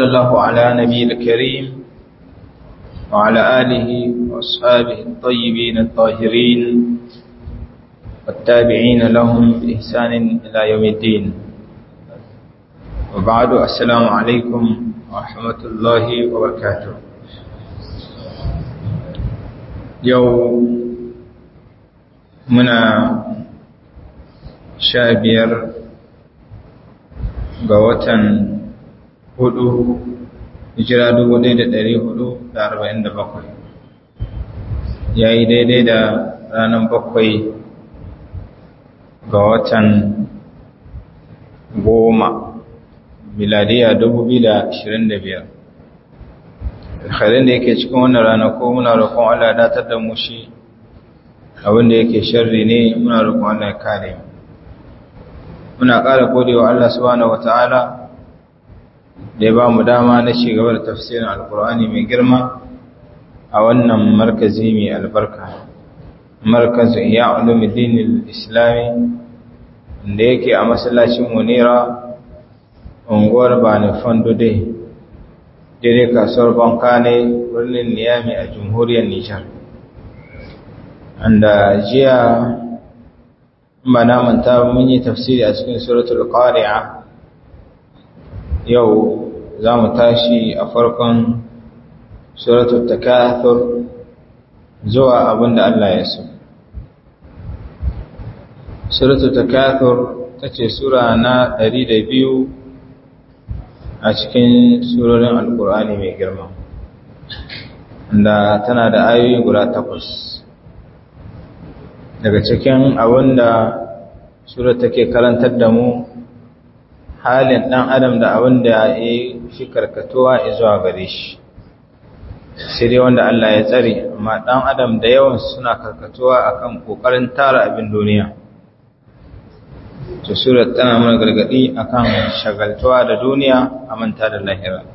وصلى الله على نبي الكريم وعلى آله وأصحابه الطيبين الطاهرين والتابعين لهم بإحسان إلى يوم الدين وبعد السلام عليكم ورحمة الله وبركاته يوم منا شابير قوة hudu hijira dubu ɗaya da ɗari hudu da arba'in da bakwai ya yi daidai da ranar bakwai ga watan goma miladiya dubu biyu da ashirin da biyar alkhairin da yake cikin wannan rana ko muna roƙon Allah ya datar da mu shi abinda yake sharri ne muna roƙon Allah ya kare muna ƙara godewa Allah subhanahu wataala da ya ba mu dama na gaba da tafsirin alkur'ani mai girma a wannan markazi mai albarka markazu iya ulumuddin islami da yake a masallacin munira unguwar bani fandude daidai kasuwar banka ne birnin niyami a jamhuriyar nijar anda jiya ba na manta mun yi tafsiri a cikin suratul qari'a yau za mu tashi a farkon suratul takathur zuwa abinda Allah ya so suratul takathur tace sura na 102 a cikin surorin alkur'ani mai girma da tana da ayoyi guda takwas daga cikin abinda surat take karantar da mu halin ɗan adam da abin da ya fi karkatuwa zuwa gare shi sai dai wanda Allah ya tsare amma ɗan adam da yawan suna karkatuwa akan ƙoƙarin tara abin duniya to surat tana mana gargaɗi akan shagaltuwa da duniya a manta da lahira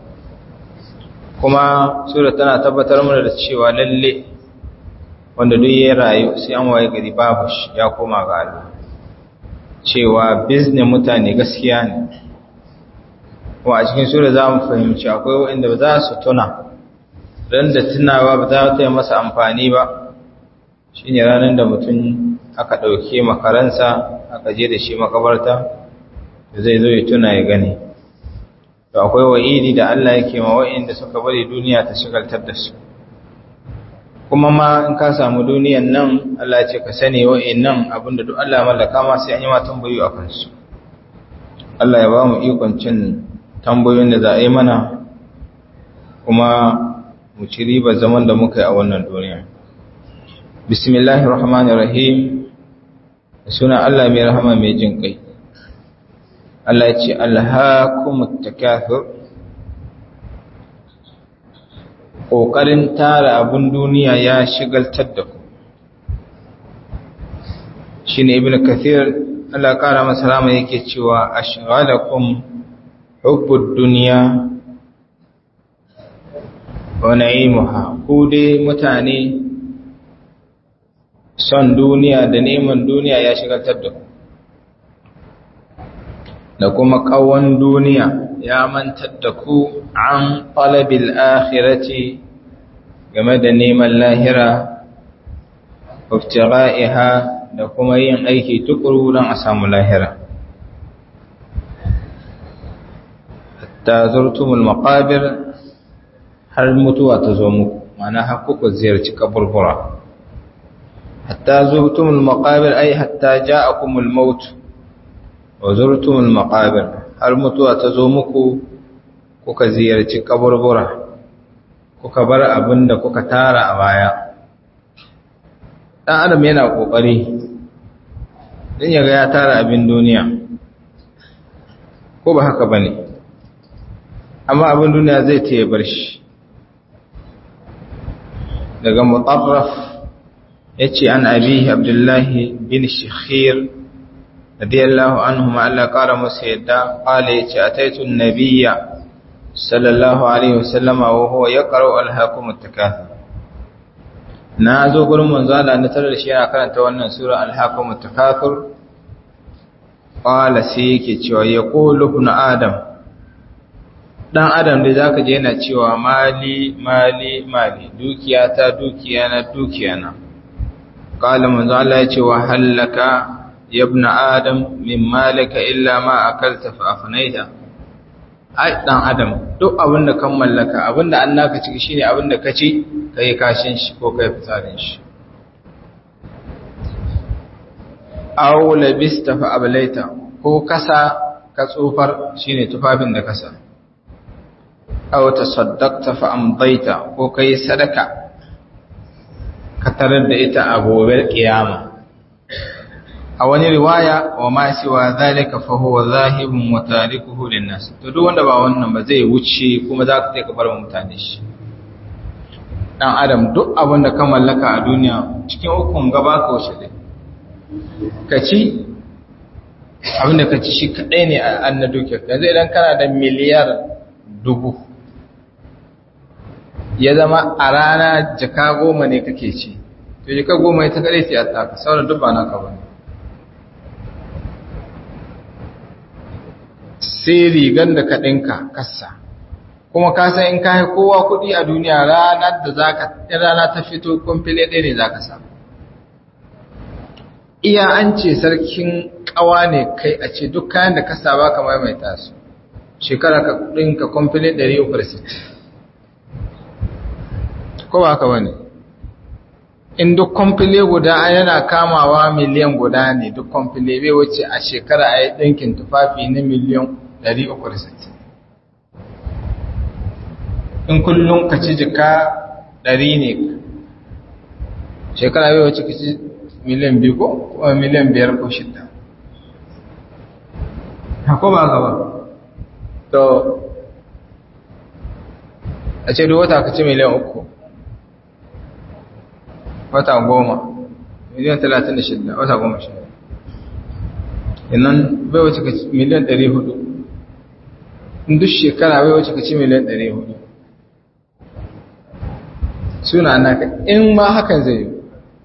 kuma surat tana tabbatar mana da cewa lalle wanda duk ya rayu sai an waye gari babu shi ya koma ga Allah cewa bizne mutane gaskiya ne kuma a cikin sura za mu fahimci akwai waɗanda ba za su tuna ran da tunawa ba za ta yi masa amfani ba shi ne ranar da mutum aka ɗauke makaransa aka je da shi makabarta da zai zo ya tuna ya gani to akwai wa'idi da Allah yake ma waɗanda suka bari duniya ta shigaltar da su kuma ma in ka samu duniyan nan Allah ce ka sani wa'annan abinda duk Allah mallaka ma sai an yi ma tambayoyi a kansu Allah ya ba mu ikon cin tambayoyin da za a yi mana kuma mu ci riba zaman da muka yi a wannan duniya bismillahir rahmanir rahim suna Allah mai rahama mai jin kai Allah ya ce alhaakumut takathur ƙoƙarin tara abin duniya ya shigaltar da ku shi ne ibn kathir Allah ƙara masa rama yake cewa a shigalakum hubbud duniya wa na'imuha ku dai mutane son duniya da neman duniya ya shigaltar da ku da kuma ƙawon duniya ya mantar da ku an talabil akhirati game da neman lahira iftira'iha da kuma yin aiki tukuru don a samu lahira hatta zurtumul maqabir har mutuwa ta zo muku mana har kuka ziyarci kaburbura hatta zurtumul maqabir ai hatta ja'akumul maut wa zurtumul maqabir har mutuwa ta zo muku kuka ziyarci kaburbura kuka bar abin da kuka tara a baya ɗan adam yana ƙoƙari don yaga ya tara abin duniya ko ba haka ba ne amma abin duniya zai ta bar shi daga mutarraf ya ce an abihi abdullahi bin shikhir radiyallahu anhu ma Allah ƙara masa yadda ƙala ya ce a taitun nabiya sallallahu alaihi wasallama wa huwa ya ƙaro alhakumar takathur na zo gurin manzo Allah na tarar shi yana karanta wannan sura alhakumar takathur ƙala sai yake cewa ya ƙolo ibn adam dan adam da zaka je yana cewa mali mali mali dukiya ta dukiya na dukiya na qala manzo Allah ya ce wa halaka ya ibn adam min malika illa ma akalta fa afnaita ai dan adam duk abin da kan mallaka abin da an naka ciki shine abin da ka ci kai kashin shi ko kai fitsarin shi aw labista fa ablaita ko kasa ka tsofar shine tufafin da kasa aw tasaddaqta fa amdaita ko kai sadaka ka tarar da ita a gobe kiyama a wani riwaya wa ma siwa zalika fa huwa zahibun wa tarikuhu linnas to duk wanda ba wannan ba zai wuce kuma za ka ka bar mutane shi dan adam duk abin da ka mallaka a duniya cikin ukun gaba ka wuce dai ka ci abin da ka ci shi kadai ne a anna duke yanzu idan kana da miliyar dubu ya zama a rana jaka goma ne kake ci to jaka goma ita kadai ce a taka sauran duk ba naka ba sai rigan da ka ɗinka kassa kuma ka san in ka yi kowa kuɗi a duniya ranar da za ka rana ta fito kumfile ɗaya ne za ka samu iya an ce sarkin ƙawa ne kai a ce duk kayan da ka saba ka maimaita su shekara ka ɗinka kumfile 360 ko ba ka wani in duk kumfile guda yana kamawa miliyan guda ne duk kumfile bai wuce a shekara a yi ɗinkin tufafi na miliyan 360 in kullum ka ci jika 100 ne shekara bai wuce ka ci miliyan biyu ko kuma miliyan biyar ko shida hako ba gaba to a ce duk wata ka ci miliyan uku wata goma miliyan talatin da shida wata goma shida innan bai wace ka ci miliyan ɗari hudu duk shekara bai wace ka ci miliyan ɗari hudu suna naka in ma hakan zai yi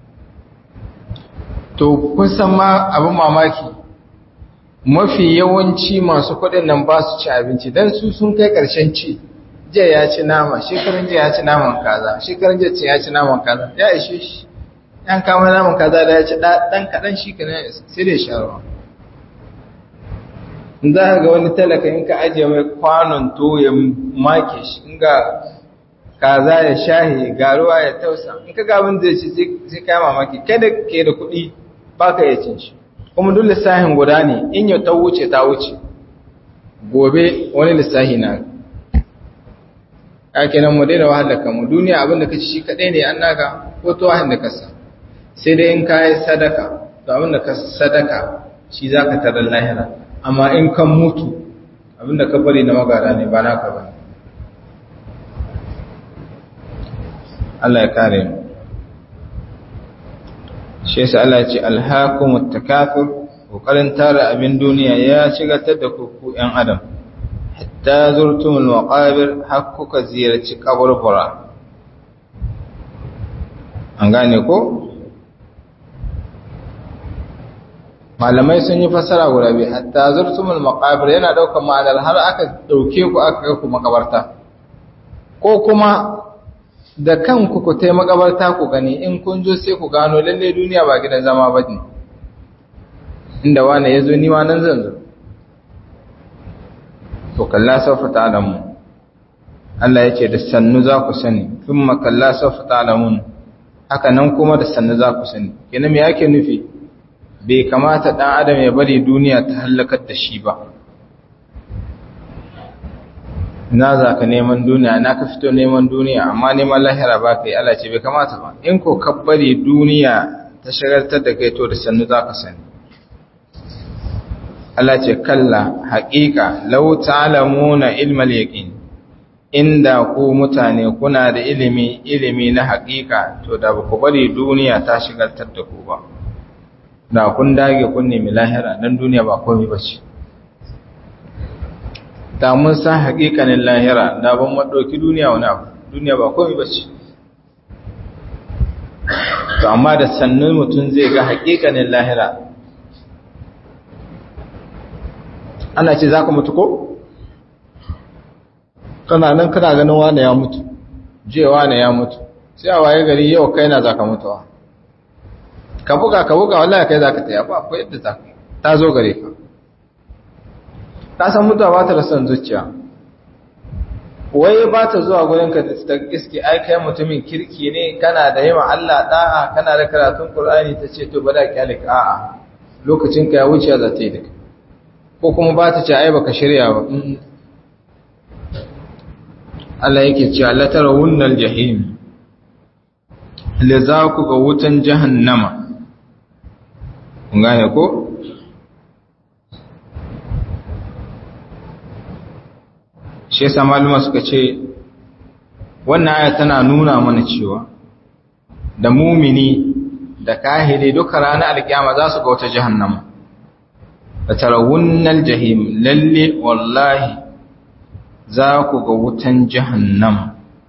to kun san ma abin mamaki mafi yawanci masu kuɗin nan ba su ci abinci don su sun kai ƙarshen ci jiya ya ci nama shekarun jiya ya ci naman kaza shekarun jiya ya ci naman kaza ya ishe shi yan kama naman kaza da ya ci ɗan kaɗan shi ka sai da sharuwa in za ka ga wani talaka in ka ajiye mai kwanon to ya make shi in ga kaza ya shahi garuwa ya tausa in ka ga abin da ya ci sai ka mamaki kada ke da kuɗi ba ka iya cin shi kuma duk lissahin guda ne in yau ta wuce ta wuce gobe wani lissahi na ake nan mu daina wahalar kanmu duniya abin da ka ci shi kaɗai ne an naka ko to wahin da kasa sai dai in ka yi sadaka to abin da ka sadaka shi za ka tarar lahira amma in kan mutu abin da ka bari na magara ne ba naka ba Allah ya kare mu shi yasa Allah ya ce alhaakumut takathur kokarin tara abin duniya ya shigatar da ku ƴan adam hatta zurtumul maqabir har kuka ziyarci kaburbura an gane ko malamai sun yi fassara guda biyu hatta zurtumul maqabir yana daukar ma'anar har aka dauke ku aka kai ku makabarta ko kuma da kanku ku tai makabarta ku gani in kun zo sai ku gano lalle duniya ba gidan zama ba ne inda wani ya zo ni ma nan zan zo to kalla saufa ta'lamun Allah ya ce da sannu za ku sani thumma kalla saufa ta'lamun haka nan kuma da sannu za ku sani kenan me yake nufi bai kamata dan adam ya bari duniya ta halakar da shi ba na za ka neman duniya na ka fito neman duniya amma neman lahira ba ka yi Allah ce bai kamata ba in ko ka bari duniya ta shagaltar da kai to da sannu za ka sani Allah ce kalla haƙiƙa lau ta'lamuna ilmal yaqin inda ku mutane kuna da ilimi ilimi na haƙiƙa to da ba ku bari duniya ta shagaltar da ku ba da kun dage kun nemi lahira dan duniya ba komai bace da mun san haƙiƙanin lahira da ban maɗauki duniya wani abu duniya ba komai ba ce to amma da sannan mutum zai ga haƙiƙanin lahira ana ce za ka mutu ko? kana nan kana ganin wane ya mutu je wane ya mutu sai a waye gari yau kai na zaka mutuwa ka buga ka buga wallahi kai zaka taya ba akwai yadda zaka ta zo gare ka ka san mutuwa ba ta da son zuciya wai ba ta zuwa gurin ka ta iske ai kai mutumin kirki ne kana da yawa Allah da'a kana da karatun Qur'ani ta ce to bada kyalik a'a lokacin ka ya wuce za ta yi da ko kuma ba ta ce ai baka shirya ba Allah yake cewa la tarawunnal jahim la za ku ga wutan jahannama kun gane ko shi yasa maluma suka ce wannan aya tana nuna mana cewa da mumini da kahiri duka ranar alkiyama za su ga wata jahannama da tarawunnal jahim lalle wallahi za ku ga wutan jahannama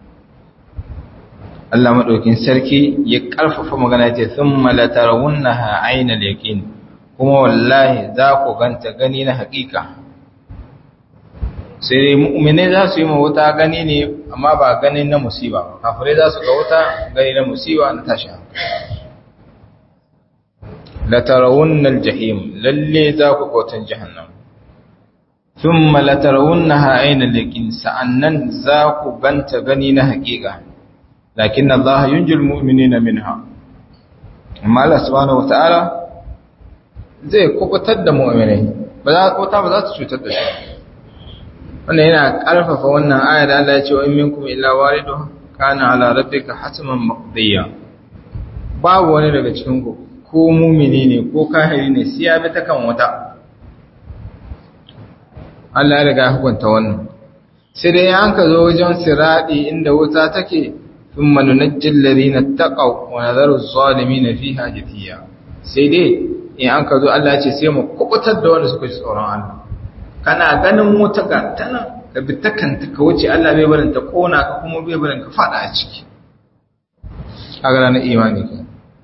Allah maɗaukin sarki ya ƙarfafa magana ce sun malatarawunna ha ainihin yaƙin kuma wallahi za ku ganta gani na haƙiƙa sai dai mu'mine za su yi wuta gani ne amma ba gani na musiba ba kafirai za su ga wuta gani na musiba na tashi latarawunna aljahim lalle za ku ga wutan jahannam thumma latarawunnaha ayna al-yaqin sa'annan za ku ganta gani na haƙiƙa lakin Allah yunjil mu'minina minha amma Allah subhanahu wataala zai kubutar da mu'minai ba za kubuta ba za ta cutar da shi wannan yana ƙarfafa wannan aya da Allah ya ce wa in minkum illa waridu kana ala rabbika hatman maqdiya babu wani daga cikin ku ko mumini ne ko kahiri ne sai ya bi ta kan wata Allah ya riga hukunta wannan sai dai an ka zo wajen siradi inda wuta take thumma nunajjil ladina taqaw wa nadharu adh-dhalimin fiha jithiya sai dai in an ka zo Allah ya ce sai mu kubutar da wanda suka ji tsoron Allah kana ganin wuta ga tana ka bi ta kanta ka wuce Allah bai barin ta kona ka kuma bai barin ka fada a ciki kaga ranar imani ke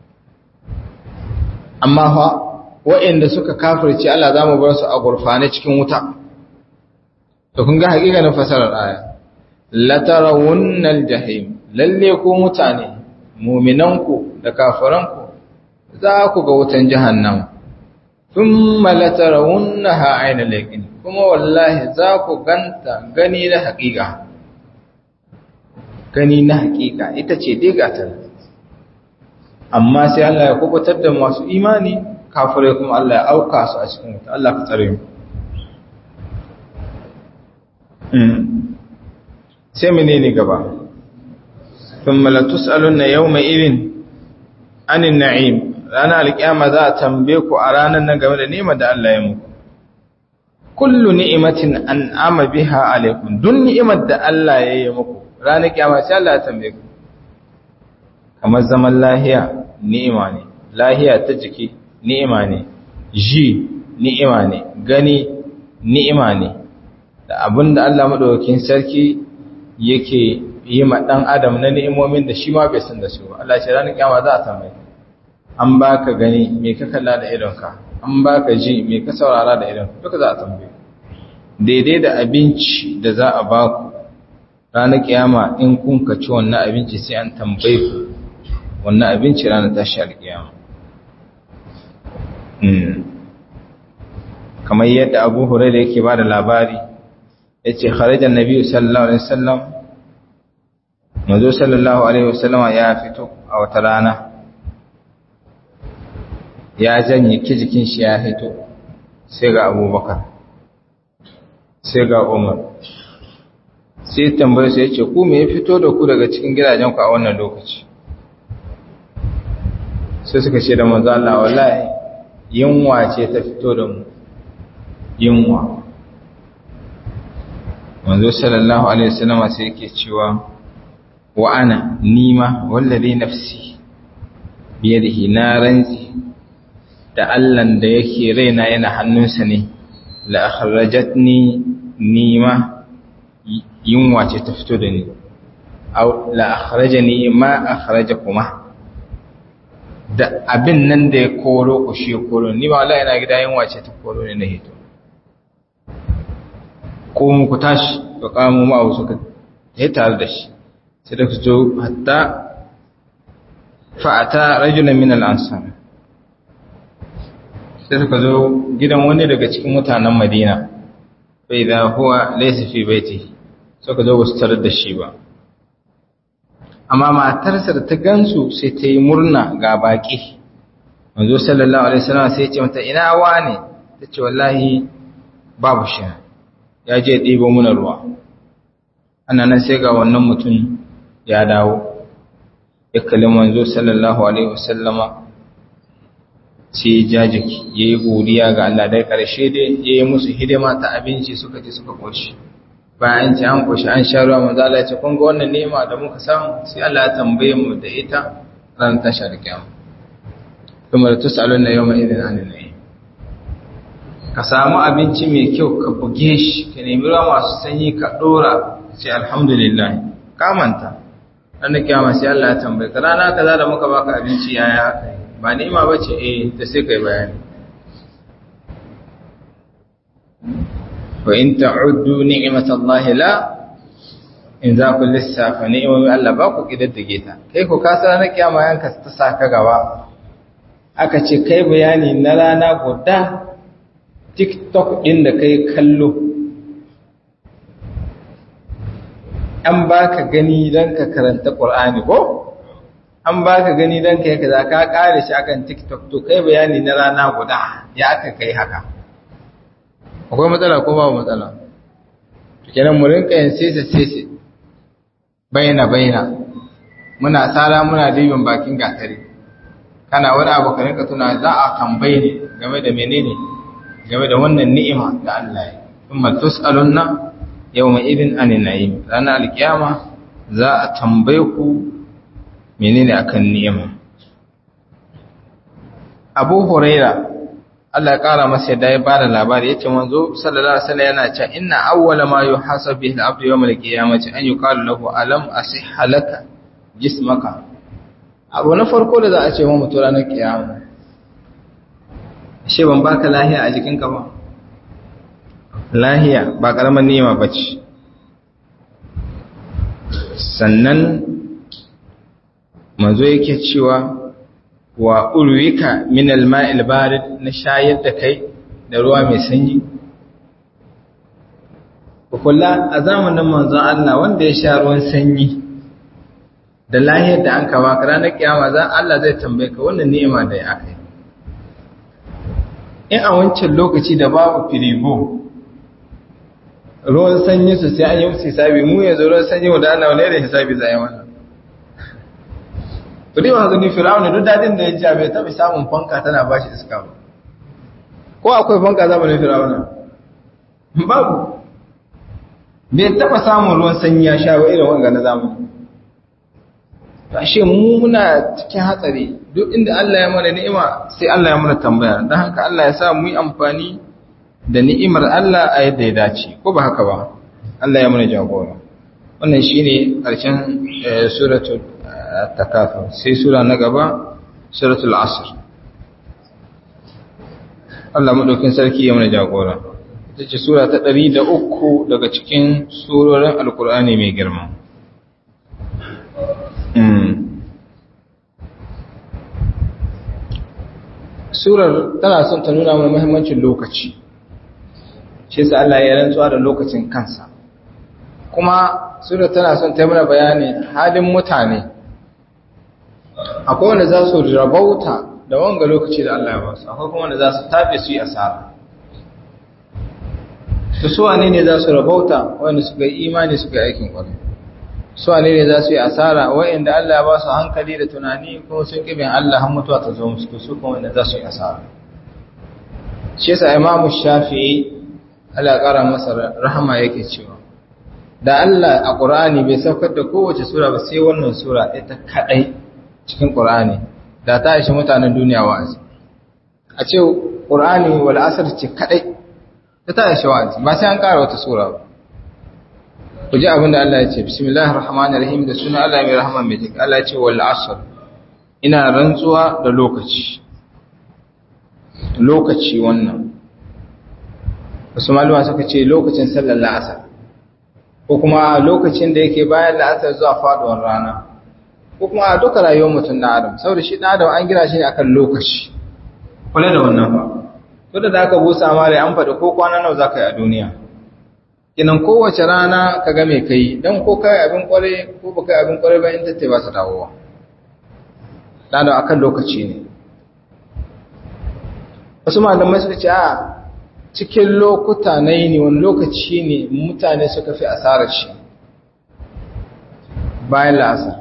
amma fa waɗanda suka kafirce Allah za mu bar su a gurfane cikin wuta to kun ga hakikanin fasarar aya latarawunnal jahim lalle ku mutane mu'minanku da kafiranku za ku ga wutan jahannam thumma latarawunnaha ayna laqin kuma wallahi za ku ganta gani na haƙiƙa gani na haƙiƙa ita ce dai gatar amma sai Allah ya kubutar da masu imani kafirai kuma Allah ya auka su a cikin wuta Allah ka tsare mu sai menene gaba thumma la tusaluna yawma idin anin na'im ranar alkiyama za a tambaye ku a ranar nan game da ni'imar da Allah ya muku kullu ni'matin an'ama biha alaikum duk ni'imar da Allah ya yi muku ranar kiyama sai Allah ya tambaye ku kamar zaman lahiya ni'ima ne lahiya ta jiki ni'ima ne ji ni'ima ne gani ni'ima ne da abinda Allah madaukakin sarki yake yi ma dan adam na ni'imomin da shi ma bai san da su ba Allah ya ce ranar kiyama za a tambaye an baka gani me ka kalla da idonka an baka ji me ka saurara da idonka duka za a tambaye daidai da abinci da za a baku ranar kiyama in kun ka ci wannan abinci sai an tambaye ku wannan abinci ranar tashi alkiyama kamar yadda abu hurai da yake ba da labari ya ce kharajar nabi sallallahu alaihi wasallam mazo sallallahu alaihi wasallama ya fito a wata rana ya janye ki jikin shi ya fito sai ga abubakar sai ga umar sai tambaye sai ya ce ku me ya fito da ku daga cikin gidajenku a wannan lokaci sai suka ce da manzo Allah wallahi yunwa ce ta fito da mu yunwa manzo sallallahu alaihi wasallam sai yake cewa wa ana nima wallazi nafsi biyadihi na ranzi da Allah da yake raina yana hannunsa ne la akhrajatni nima yunwa ce ta fito da ni aw la akhrajani ma akhrajakuma da abin nan da ya koro ku shi koro ni ba Allah yana gida yin wace ta koro ne na hito ko mu ku tashi fa qamu ma'ahu suka yi tare da shi sai da su hatta fa'ata rajulan min al-ansar sai suka zo gidan wani daga cikin mutanen Madina fa idha huwa laysa fi baiti suka zo su tarar da shi ba amma matarsa da ta gansu sai ta yi murna ga baki manzo sallallahu alaihi wasallam sai ya ce mata ina wane tace wallahi babu shi ya je ɗibo muna ruwa ana nan sai ga wannan mutum ya dawo ya kalli manzo sallallahu alaihi wasallama sai ya jajiki ya yi godiya ga Allah dai ƙarshe dai ya yi musu hidima ta abinci suka ci suka ƙoshi bayan ci an ƙoshi an sha ruwa manzo Allah ya ce kun ga wannan nema da muka samu sai Allah ya tambaye mu da ita ran tashar kiyama kuma da tusalun na yawma idin anin nayi ka samu abinci mai kyau ka buge shi ka nemi ruwa masu sanyi ka dora sai alhamdulillah ka manta ran kiyama sai Allah ya tambaye ka rana kaza da muka baka abinci yaya haka ba ni'ima bace eh ta sai kai bayani wa in ta'uddu ni'matallahi la in za ku lissafa ni'imomi Allah ba ku kididdige ta kai ku kasa na kiyama yanka ta saka gaba aka ce kai bayani na rana guda TikTok din da kai kallo an baka gani dan ka karanta Qur'ani ko an baka gani dan kai kaza ka kare shi akan TikTok to kai bayani na rana guda ya aka kai haka akwai matsala ko babu matsala kenan mu rinka yin sese sese baina baina muna sara muna dibin bakin gatari kana wani abu ka rinka tuna za a tambaye ne game da menene game da wannan ni'ima da Allah ya kuma tus'alunna yawma idin anin na'im ranar alkiyama za a tambaye ku menene akan ni'ima Abu Huraira Allah ya kara masa yadda ya bada labari yace manzo sallallahu alaihi wasallam yana cewa inna awwala ma yuhasabu bihi al-abdu yawm al-qiyamati an yuqalu lahu alam asihha laka jismaka abu na farko da za a ce wa mutu ranar kiyama shi ban baka lahiya a jikinka ba lahiya ba karamar ni'ima bace sannan manzo yake cewa wa urwika min al-ma'il barid na shayar da kai da ruwa mai sanyi kula a zamanin manzon Allah wanda ya sha ruwan sanyi da lahiyar da an kawo ka ranar kiyama za Allah zai tambaye ka wannan ni'ima da ya aka yi in a wancan lokaci da babu firigo ruwan sanyi su sai an yi musu hisabi mu yanzu ruwan sanyi wanda Allah wani irin hisabi za a yi wannan kudi ma zuni firawuna duk dadin da ya ji bai taɓa samun fanka tana bashi iska ba ko akwai fanka zamanin firawuna babu bai taɓa samun ruwan sanyi ya sha ba irin wanga na zamani ashe mu muna cikin hatsari duk inda Allah ya mana ni'ima sai Allah ya mana tambaya don haka Allah ya sa mu yi amfani da ni'imar Allah a yadda ya dace ko ba haka ba Allah ya mana jagora wannan shine karshen suratul takafur sai sura na gaba suratul asr Allah madaukin sarki ya mana jagora ita ce sura ta 103 daga cikin surorin alkur'ani mai girma surar tana son ta nuna mana muhimmancin lokaci shi sa Allah ya rantsuwa da lokacin kansa kuma surar tana son ta mana bayani halin mutane akwai wanda za su rabauta da wanga lokaci da Allah ya ba su akwai kuma wanda za su tabe su yi asara to su wane ne za su rabauta wanda suka yi imani suka yi aikin kwarai su wane ne za su yi asara wa'inda Allah ya ba su hankali da tunani kuma sun kibin Allah har mutuwa ta zo musu su kuma wanda za su yi asara shi yasa imamu shafi'i Allah ya kara masa rahama yake cewa da Allah a Qur'ani bai saukar da kowace sura ba sai wannan sura ita kadai cikin Qur'ani da ta ishi mutanen duniya wa'azi a ce Qur'ani wal asr ce kadai ta ta ishi wa'azi ba sai an kara wata sura ba ku ji abin da Allah ya ce bismillahir rahmanir rahim da suna Allah mai rahama mai jin Allah ya ce wal asr ina rantsuwa da lokaci lokaci wannan wasu malama suka ce lokacin sallar la'asar ko kuma lokacin da yake bayan la'asar zuwa faduwar rana ko kuma a duka rayuwar mutum na adam saboda shi adam an gina shi ne akan lokaci kula da wannan ba to da aka busa mare an faɗi ko kwana nawa za ka yi a duniya kinan kowace rana ka ga mai kai don ko kai abin kware ko ba kai abin kware ba in tattai ba su dawowa dan akan lokaci ne wasu malamai suka ce a cikin lokuta na yini wani lokaci ne mutane suka fi asarar shi bayan la'asar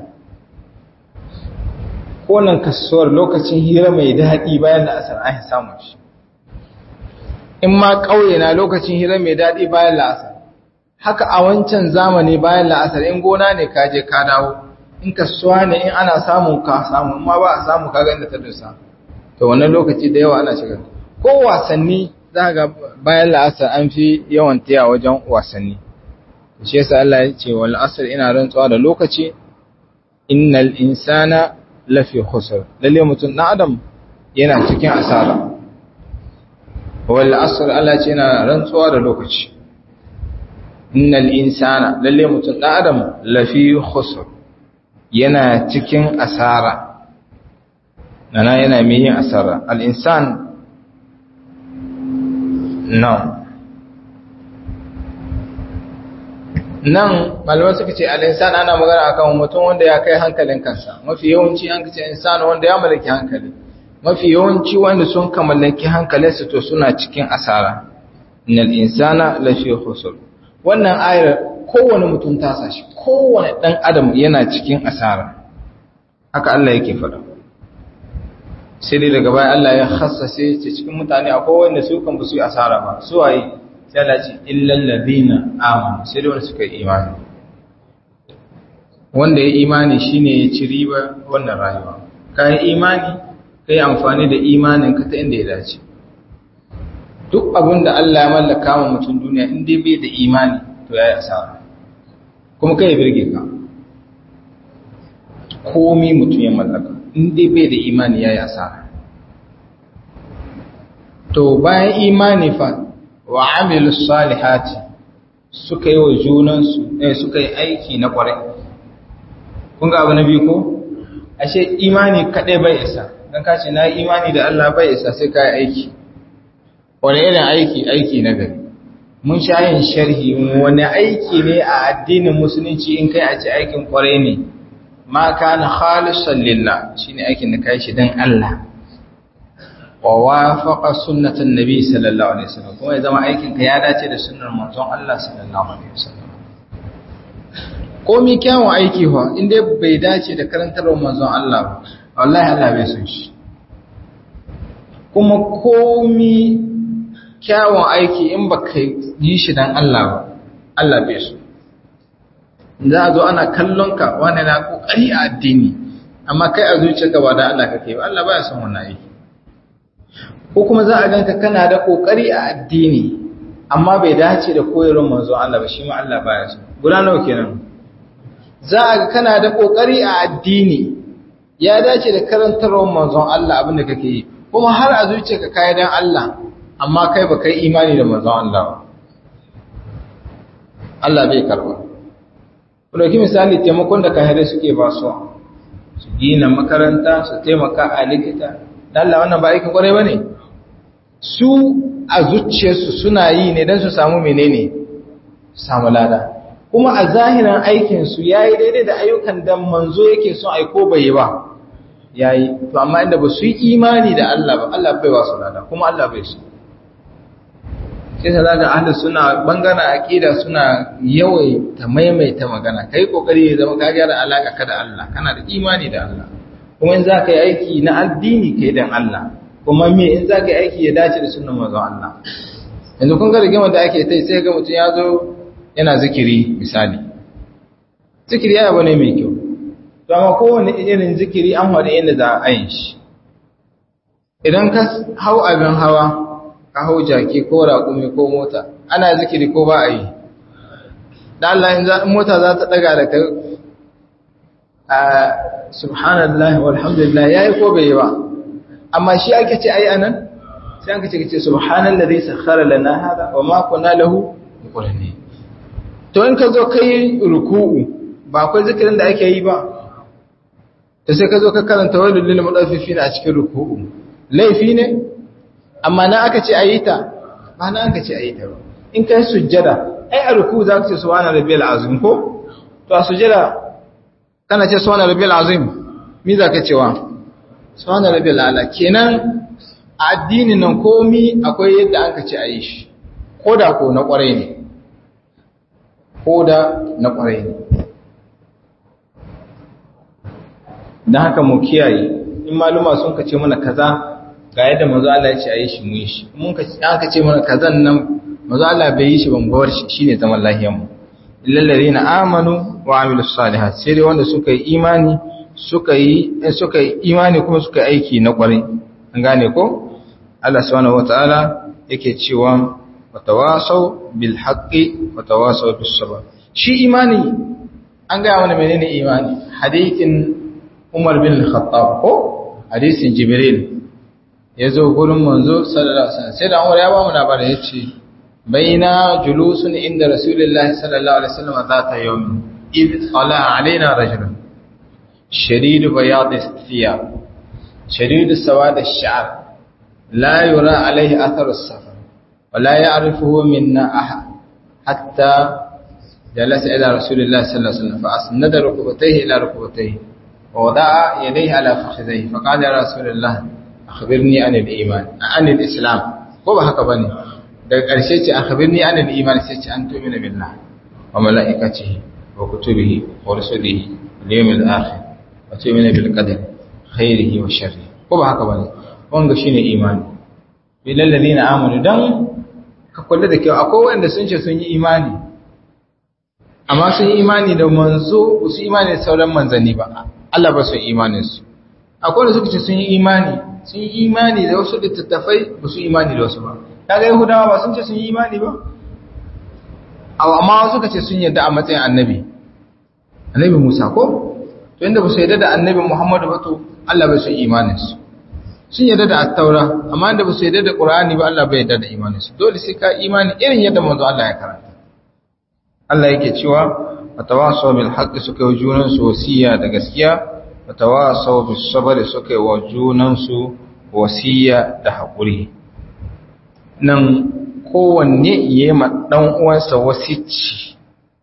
konan kasuwar lokacin hira mai daɗi bayan la'asar an yi samun shi in ma ƙauye na lokacin hira mai daɗi bayan la'asar haka a wancan zamani bayan la'asar in gona ne ka je ka dawo in kasuwa ne in ana samun ka samu ma ba a samu kaga inda ta dusa to wannan lokaci da yawa ana shiga ko wasanni za ga bayan la'asar an fi yawan taya wajen wasanni shi yasa Allah ya ce wal asr ina rantsuwa da lokaci innal insana lafi khusr lalle mutum dan adam yana cikin asara wal asr Allah ya ce ina rantsuwa da lokaci innal insana lalle mutum dan adam lafi khusr yana cikin asara nana yana mai yin asara al insan nan nan malamai suka ce al'insan ana magana akan mutum wanda ya kai hankalin kansa mafi yawanci an kace insan wanda ya mallaki hankali mafi yawanci wanda sun ka mallaki hankalinsu to suna cikin asara innal insana lafi khusr wannan ayar kowane mutum ta sashi kowane dan adam yana cikin asara haka Allah yake faɗa sai dai daga baya Allah ya khassase ce cikin mutane akwai wanda su kan ba su yi asara ba su waye sai Allah ce illal ladina amanu sai dai wanda suka yi imani wanda ya imani shine ya ci riba wannan rayuwa kai imani kai amfani da imanin ka ta inda ya dace duk abin da Allah ya mallaka wa mutum duniya in dai bai da imani to yayi asara kuma kai ya birge ka komi mutum ya mallaka in dai bai da imani yayi asara to bayan imani fa wa amilus salihati suka yi wa junansu eh suka yi aiki na kwarai kun ga abu na biyu ko ashe imani kadai bai isa dan kace na imani da Allah bai isa sai kai aiki wani irin aiki aiki na gari mun sha yin sharhi wani aiki ne a addinin musulunci in kai a ce aikin kwarai ne ma kana khalisan lillah shine aikin da kai shi dan Allah wa wafaqa sunnatan nabi sallallahu alaihi wasallam kuma ya zama aikin ka ya dace da sunnar manzon Allah sallallahu alaihi wasallam komi kyawun aiki fa inda bai dace da karantarwar manzon Allah ba wallahi Allah bai son shi kuma komi kyawun aiki in baka yi shi dan Allah ba Allah bai so za a zo ana kallon ka wani na kokari a addini amma kai a zuciyarka ba da Allah kake ba Allah baya son wannan aiki ko kuma za a ganka kana da kokari a addini amma bai dace da koyarwar manzo Allah ba shi ma Allah baya so guda nawa kenan za a ga kana da kokari a addini ya dace da karantarwar manzon Allah abin da kake yi kuma har a zuciyarka kai dan Allah amma kai ba kai imani da manzon Allah ba Allah bai karba ku dauki misali taimakon da kahirai suke ba su su gina makaranta su taimaka a likita dan Allah wannan ba aikin kwarai bane su a zuciyarsu suna yi ne don su samu menene samu lada kuma a zahiran aikinsu ya yi daidai da ayyukan da manzo yake son aiko bai yi ba ya yi to amma inda ba su yi imani da Allah ba Allah bai ba su lada kuma Allah bai su sai ta zaga ahlus suna bangaren aqida suna yawai ta maimaita magana kai kokari ya zama ka gyara alaka ka da Allah kana da imani da Allah kuma in za ka yi aiki na addini kai dan Allah kuma me in za ka yi aiki ya dace da sunan manzon Allah yanzu kun ga rigima da ake tai sai ga mutum ya zo yana zikiri misali zikiri ya bane mai kyau to amma kowane irin zikiri an wada yadda za a yin shi idan ka hau abin hawa ka hau jaki ko raƙumi ko mota ana zikiri ko ba a yi da Allah in mota za ta daga da kai subhanallah walhamdulillah yayi ko bai yi ba amma shi ake ce ai anan sai aka ce ce subhanallazi sakhkhara lana hada wa ma kunna lahu muqrinin to in ka zo kai ruku'u ba akwai zikirin da ake yi ba ta sai ka zo ka karanta wani lullu maɗaufifi a cikin ruku'u laifi ne amma na aka ce a yi ta ba na aka ce a yi ta ba in ka yi sujjada ai a ruku'u za ka ce suwana rabiyar azim ko to a sujjada kana ce suwana rabiyar azim mi za ka cewa suwana rabiyar ala kenan a addinin nan komi akwai yadda aka ce a yi shi ko da ko na kwarai ne ko da na kwarai ne don haka mu kiyaye in maluma sun kace mana kaza ga yadda manzo Allah ya ce ayi shi mu yi shi mun ka aka ce mana kazan nan manzo Allah bai yi shi ban bar shi shine zaman lahiyar mu illal ladina amanu wa amilus salihat sai dai wanda suka yi imani suka yi suka yi imani kuma suka yi aiki na kwarai an gane ko Allah subhanahu wataala yake cewa watawasaw bil haqqi watawasaw bis sabr shi imani an ga mana menene imani hadithin Umar bin Khattab ko hadisin Jibril ya zo gurin manzo sallallahu alaihi wasallam sai da Umar ya ba mu labarin yace baina julusun inda Rasulullahi sallallahu alaihi wasallam zata yawm id qala alaina rajul shadid bayad thiyab shadid sawad ash-sha'r la yura alayhi athar as-safar wa la ya'rifuhu minna ahad hatta جلس إلى رسول الله صلى الله عليه وسلم فأسند ركبتيه إلى ركبتيه ووضع يديه على فخذيه فقال يا رسول الله أخبرني عن الإيمان عن الإسلام ko ba haka bane daga ƙarshe ce akhbirni anil iman sai ce an tu'mina billah wa malaikatihi wa kutubihi wa rusulihi wal yawmil akhir wa tu'mina bil qadar khairihi wa sharrihi ko ba haka bane wanga shine imani bil ladina amanu dan ka kula da kyau akwai wanda sun ce sun yi imani amma sun yi imani da manzo su imani da sauran manzanni ba Allah ba su yi imaninsu akwai da suka ce sun yi imani sun yi imani da wasu littattafai ba su imani da wasu ba kaga yahudawa ba sun ce sun yi imani ba amma suka ce sun yadda a matsayin annabi annabi musa ko to inda ba su yadda da annabi muhammadu ba to Allah bai su imaninsu sun yadda da attaura amma inda ba su yadda da qur'ani ba Allah bai yadda da imaninsu dole sai ka imani irin yadda manzo Allah ya karanta Allah yake cewa watawasaw bil haqqi suka yi junan su wasiya da gaskiya watawasaw bis sabr suka yi junan su wasiya da hakuri nan kowanne yayi ma dan uwansa wasici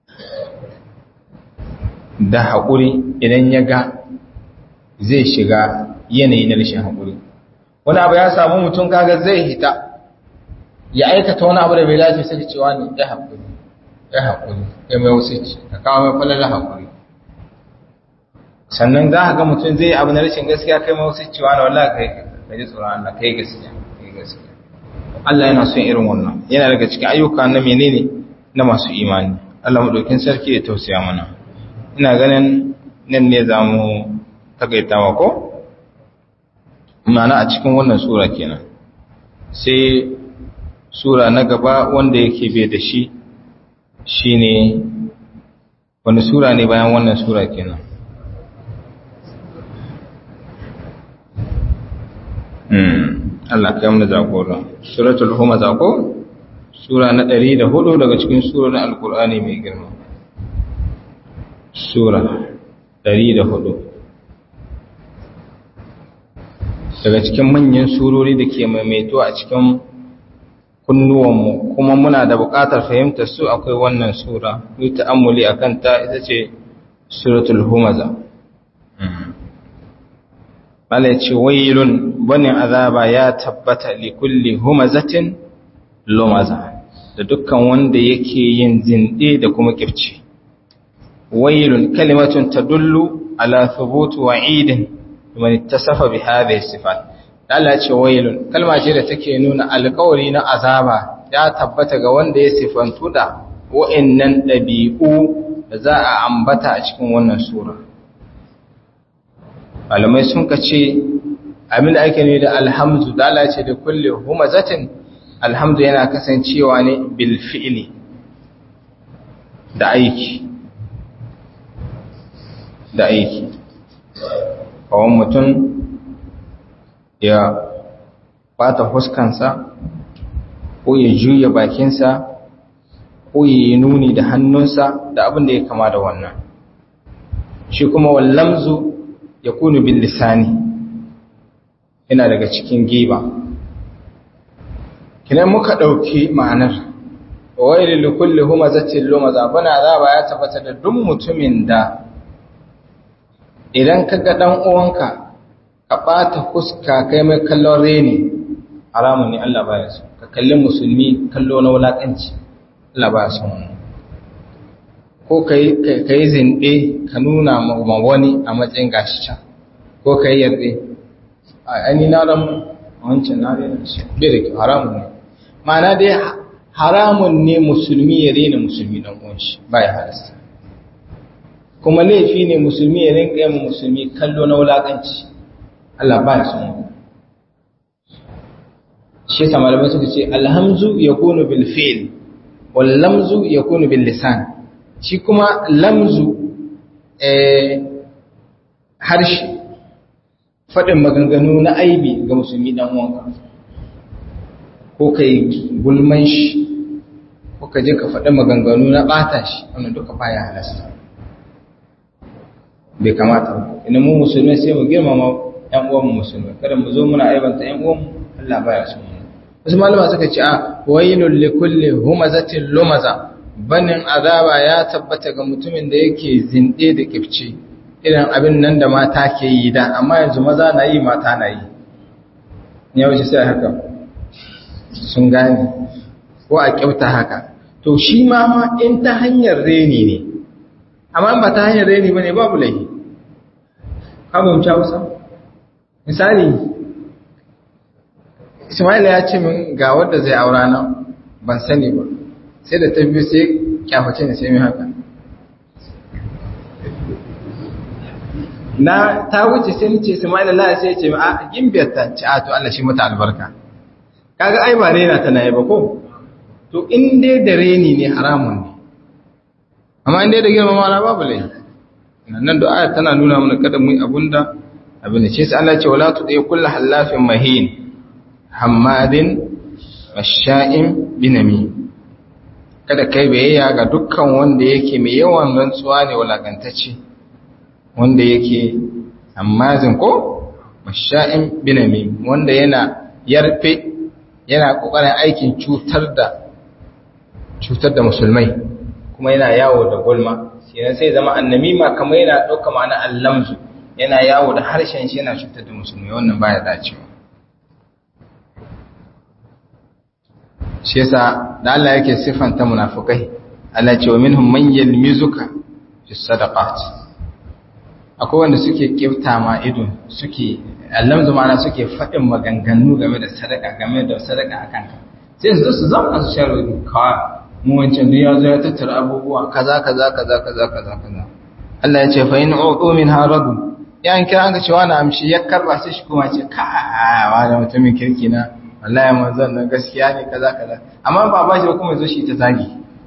da hakuri idan ya ga zai shiga yanayi na rashin hakuri wani abu ya samu mutum kaga zai hita ya aikata wani abu da bai dace sai cewa ne ya hakuri ya haƙuri ya mai wasu ce ka kawo mai falala haƙuri sannan za ka ga mutum zai abu na rashin gaskiya kai mai wasu cewa na wallah kai ka ji tsoron Allah kai gaskiya kai gaskiya Allah yana son irin wannan yana daga cikin ayyuka na menene na masu imani Allah madaukin sarki ya tausaya mana ina ganin nan ne za mu takaitawa ko ma'ana a cikin wannan sura kenan sai sura na gaba wanda yake bai da shi shine wani sura ne bayan wannan sura kenan Allah kai mu jagora suratul humaza ko sura na 104 daga cikin surorin alkur'ani mai girma sura 104 daga cikin manyan surori da ke maimaito a cikin kunnuwanmu kuma muna da buƙatar fahimtar su akwai wannan sura yi ta'ammuli a kanta ita ce suratul humaza Bala ce wailun bane azaba ya tabbata li kulli humazatin lumaza da dukkan wanda yake yin zinde da kuma kifci wailun kalimatun tadullu ala thubutu wa'idin man ittasafa bi hadhihi sifat Allah ce wailun kalma ce da take nuna alƙawari na azaba ya tabbata ga wanda ya sifantu da wa'annan ɗabi'u da za a ambata a cikin wannan sura malamai sun ka ce abin da ake ne da alhamdu da Allah ce da kulle humazatin alhamdu yana kasancewa ne bil fi'li da aiki da aiki kawon mutum ya bata huskansa ko ya juya bakinsa ko ko yi nuni da hannunsa da abin da ya kama da wannan shi kuma wallamzu ya kunu bil lisani yana daga cikin giba kinan muka ɗauki ma'anar wai likulli humazatin lumaza bana azaba ya tabbata da duk mutumin da idan ka ga dan uwanka ka bata fuska kai mai kallon reni haramun ne Allah baya so ka kalli musulmi kallo na wulakanci Allah baya so ko kai kai zinde ka nuna ma wani a matsayin gashi can ko kai yarde ai na ran wancan na rena shi bai da haramun ne ma'ana dai haramun ne musulmi ya rena musulmi dan uwan shi baya halasta kuma laifi ne musulmi ya rinka yin musulmi kallo na wulakanci Allah baya son mu shi yasa malamai suka ce alhamzu yakunu bil fi'l wal lamzu yakunu bil lisan shi kuma lamzu eh harshe fadin maganganu na aibi ga musulmi dan uwanka ko kai gulman shi ko ka je ka faɗi maganganu na ɓata shi wannan duka baya halasta bai kamata ba ina mu musulmai sai mu girmama ƴan uwanmu musulmai kada mu zo muna aibanta ƴan uwanmu Allah baya so mu wasu malama suka ce a wailul likulli humazatin lumaza banin azaba ya tabbata ga mutumin da yake zinde da kifci irin abin nan da mata ke yi da amma yanzu maza na yi mata na yi ya wuce sai haka sun gane ko a kyauta haka to shi ma ma in ta hanyar reni ne amma ba ta hanyar reni ba ne babu laifi kabin hausa misali ismaila ya ce min ga wadda zai aura na ban sani ba sai da ta biyu sai kyaface ne sai min haka na ta wuce sai ni ce ismaila la sai ce a gimbiyar ta ci a to Allah shi mata albarka kaga ai ba rena tana yi ba ko to in dai da reni ne haramun ne amma in dai da girmama na babu laifi nan da ayat tana nuna mana kada mu yi abunda abin da ce sai Allah ce wala tudai kullu halafin mahin hammadin masha'in binami kada kai bayayya ga dukkan wanda yake mai yawan rantsuwa ne walakantacce wanda yake hammazin ko masha'in binami wanda yana yarfe yana kokarin aikin cutar da cutar da musulmai kuma yana yawo da gulma sai sai zama annamima kamar yana dauka ma'ana allamzu yana yawo da harshen shi yana cutar da musulmai wannan baya dacewa shi yasa da Allah yake sifanta munafikai Allah ce wa minhum man yalmizuka fi sadaqat akwai wanda suke kifta ma ido suke allamzu ma'ana suke faɗin maganganu game da sadaka game da sadaka akan ka sai su su zama su sharo ka mu wancan duk ya zo ya tattara abubuwa kaza kaza kaza kaza kaza kaza Allah ya ce fa in uqu min haradu yan kira an ga cewa na amshi ya karba sai shi kuma ce ka wa da mutumin kirki na wallahi manzon nan gaskiya ne kaza kaza amma ba ba shi kuma zo shi ta zagi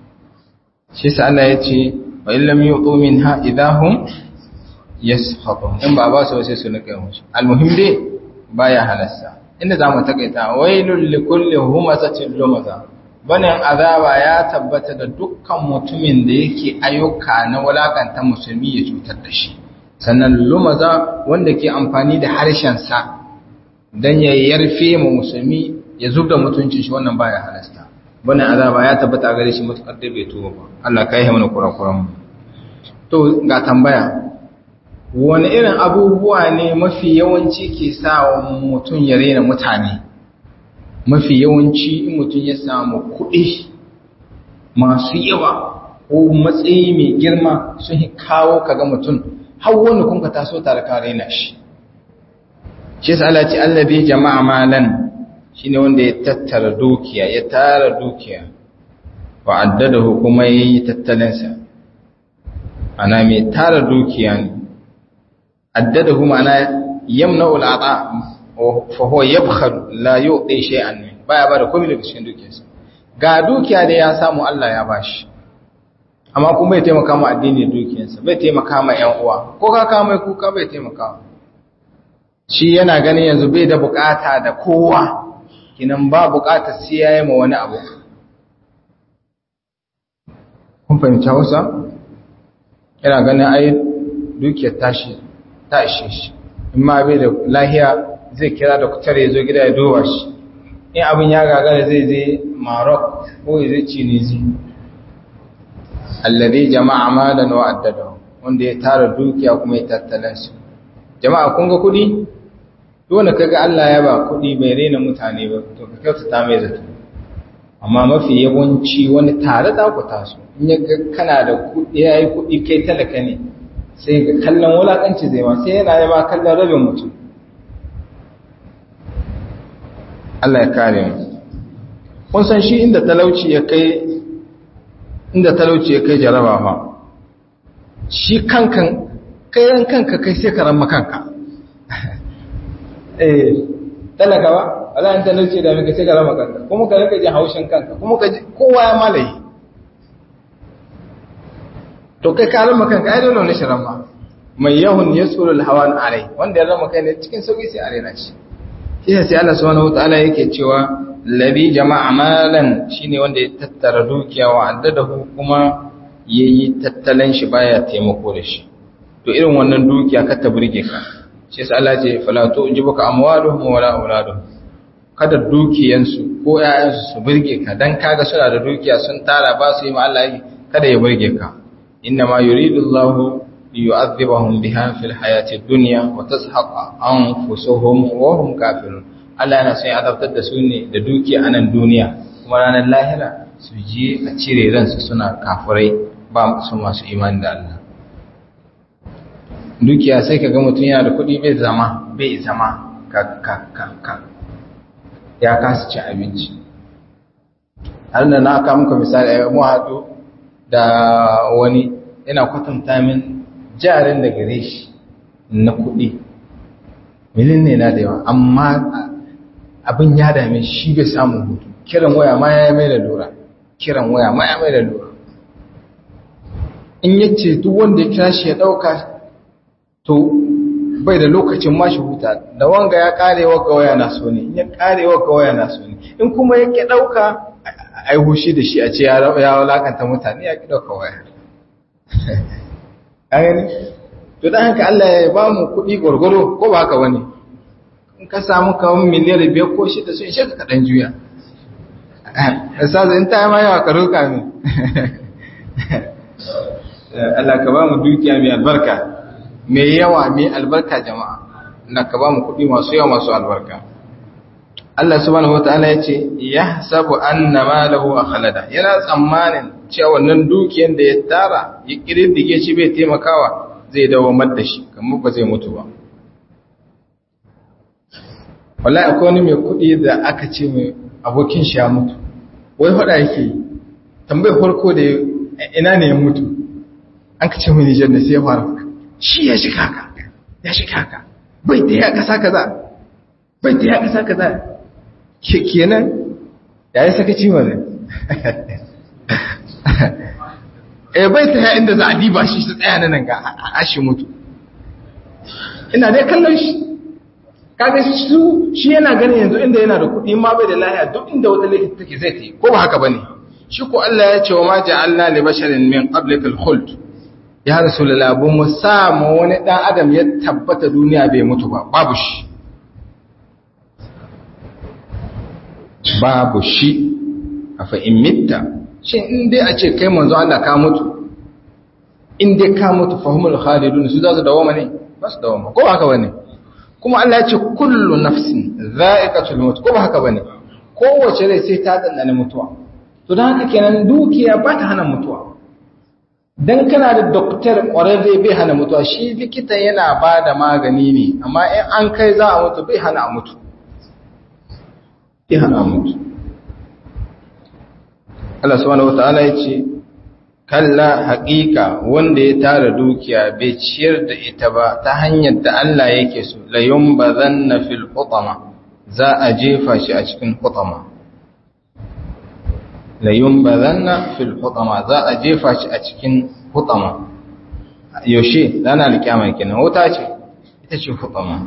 shi sa Allah ya ce wa illam yuqu minha idahum yasfatun in ba ba su sai su nika musu almuhim dai baya halasta inda zamu takaita wailul likulli humazatin lumaza banin azaba ya tabbata da dukkan mutumin da yake ayyuka na walakanta musulmi ya cutar da shi sannan lumaza wanda ke amfani da harshen sa dan ya yarfe mu musulmi ya zubda mutuncin shi wannan baya halasta banin azaba ya tabbata gare shi mutukar da bai tuba ba Allah kai mana kurakuran mu to ga tambaya wani irin abubuwa ne mafi yawanci ke sa mutum ya rena mutane mafi yawanci in mutum ya samu kuɗi masu yawa ko matsayi mai girma sun kawo kaga mutum har wani kunka taso tare ka rena shi shi sa Allah ce allabi jama'a malan shine wanda ya tattara dukiya ya tara dukiya wa addadahu kuma yayi tattalinsa ana mai tara dukiya ne addadahu ma'ana yamna'u al'ata fa huwa yabkhal la yu'ti shay'an min baya bada komai daga cikin dukiyarsa ga dukiya da ya samu Allah ya bashi amma kuma bai taimaka ma addini dukiyarsa bai taimaka ma ƴan uwa ko ka ka mai kuka bai taimaka shi yana ganin yanzu bai da bukata da kowa kinan ba bukatar sai yayi ma wani abu kun fahimci hausa yana ganin ai dukiyar tashi ta ishe shi in ma bai da lahiya zai kira da kutar ya zo gida ya duba shi in abin ya gagara zai je Maroc ko ya zai Tunisi alladhi jama'a malan wa addada wanda ya tara dukiya kuma ya tattalin su jama'a kun ga kudi dole kaga Allah ya ba kudi bai rena mutane ba to ka kyautata mai zato amma mafi yawanci wani tare da ku taso in ya ga kana da kudi yayi kudi kai talaka ne sai ga kallon wulakanci zai ma sai yana yi ma kallon rabin mutum Allah ya kare mu kun san shi inda talauci ya kai inda talauci ya kai jaraba fa shi kankan kayan kanka kai sai ka ramma kanka eh talaka ba Allah in talauci da maka sai ka ramma kanka kuma ka rika jin haushin kanka kuma ka ji kowa ya malaye to kai ka ramma kanka ai dole ne shi ramma mai yahun yasulul hawan alai wanda ya ramma kai ne cikin sauki sai a rena shi shi sai Allah subhanahu wataala yake cewa labi jama'a malan shine wanda ya tattara dukiya wa addadahu kuma yayi tattalin shi baya taimako da shi to irin wannan dukiya ka ta burge ka shi sai Allah ce fala tujibuka amwaluhum wala auladuhum kada dukiyansu ko ƴaƴansu su burge ka dan kaga suna da dukiya sun tara ba su yi ma Allah kada ya burge ka inna ma yuridu Allahu liyu'adhibahum biha fil hayati dunya wa tazhaqa anfusuhum wa hum kafirun Allah yana son azabtar da su ne da dukiya a nan duniya kuma ranar lahira su je a cire ransu suna kafirai ba su masu imani da Allah dukiya sai ka ga mutum yana da kuɗi bai zama bai zama ka ka ka ka ya kasa cin abinci har da na aka muka misali a mu haɗu da wani yana kwatanta min jarin da gare shi na kuɗi milin ne na da yawa amma abin ya dame shi bai samu hutu kiran waya ma ya mai da lura kiran waya ma ya mai da lura in yace duk wanda ya kira shi ya ɗauka to bai da lokacin ma shi huta da wanga ya kare waka waya na so ne in ya kare waka waya na so ne in kuma ya ki ɗauka a yi hushi da shi a ce ya walakanta mutane ya ki ɗauka waya gani to dan haka Allah ya ba mu kuɗi gwargwaro ko ba haka wani in ka samu kawon miliyar biyar ko shida sun ishe ka kaɗan juya in ta yi ma yawa ka roƙa min Allah ka ba mu dukiya mai albarka mai yawa mai albarka jama'a Allah ka ba mu kuɗi masu yawa masu albarka Allah subhanahu wataala ya ce ya sabu anna malahu akhlada yana tsammanin cewa wannan dukiyar da ya tara ya kirdige shi bai taimakawa zai dawo da shi kamar ba zai mutu ba wallahi akwai wani mai kuɗi da aka ce mai abokin shi ya mutu wai faɗa yake yi tambayar farko da ina ne ya mutu an ka ce mai nijar da sai ya fara shi ya shi kaka ya shi kaka bai ta ya kasa kaza bai ta ya kasa kaza ke kenan ya yi sakaci wani eh bai ta ya inda za a diba shi su tsaya nan ga a shi mutu ina dai kallon shi kaga su shi yana ganin yanzu inda yana da kuɗi ma bai da lahiya duk inda wata laifi take zai ta yi ko ba haka bane shi ko Allah ya ce wa ma ja'alna li basharin min qablika al-khuld ya rasulullah bu mu sa mu wani dan adam ya tabbata duniya bai mutu ba babu shi babu shi afa in mitta shin in dai a ce kai manzo Allah ka mutu in dai ka mutu fahimul khalidun su za su dawoma ne ba su dawoma ko ba haka bane kuma Allah ya ce kullu nafsin za'iqatul maut ko ba haka bane kowace rai sai ta dandana mutuwa to dan haka kenan dukiya ba ta hana mutuwa dan kana da doktor ƙwararre bai hana mutuwa shi likita yana ba da magani ne amma in an kai za a mutu bai hana a mutu bai hana a mutu Allah subhanahu wata'ala ya ce kalla haƙiƙa wanda ya tara dukiya bai ciyar da ita ba ta hanyar da Allah yake so layun ba zanna fil hutama za a jefa shi a cikin hutama layun ba zanna fil hutama za a jefa shi a cikin hutama yaushe rana alƙiyama kenan wuta ce ita ce hutama